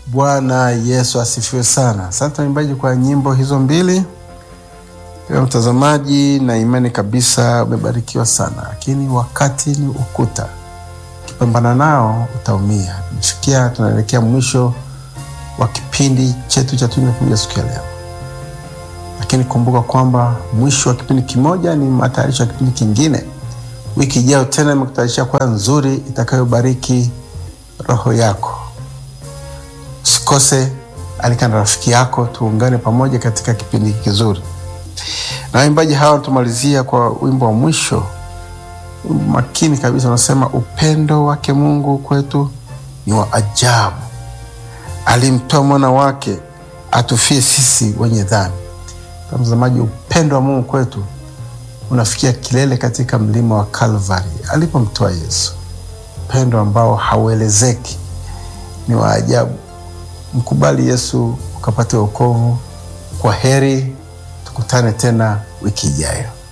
Bwana Yesu asifiwe sana. Asante waimbaji kwa nyimbo hizo mbili. Ewe mtazamaji, na imani kabisa umebarikiwa sana, lakini wakati ni ukuta, ukipambana nao utaumia. Tumefikia, tunaelekea mwisho wa kipindi chetu cha Tunu Kuja siku ya leo, lakini kumbuka kwamba mwisho wa kipindi kimoja ni matayarisho ya kipindi kingine. Wiki ijayo tena imekutayarishia kwa nzuri itakayobariki roho yako. Usikose, alika na rafiki yako, tuungane pamoja katika kipindi kizuri. Na waimbaji hawa tumalizia kwa wimbo wa mwisho, wimbo makini kabisa, unasema upendo wake Mungu kwetu ni wa ajabu, alimtoa mwana wake atufie sisi wenye dhambi. Mtazamaji, upendo wa Mungu kwetu unafikia kilele katika mlima wa Kalvari alipomtoa Yesu, upendo ambao hauelezeki, ni wa ajabu. Mkubali Yesu ukapate wokovu. Kwa heri, tukutane tena wiki ijayo.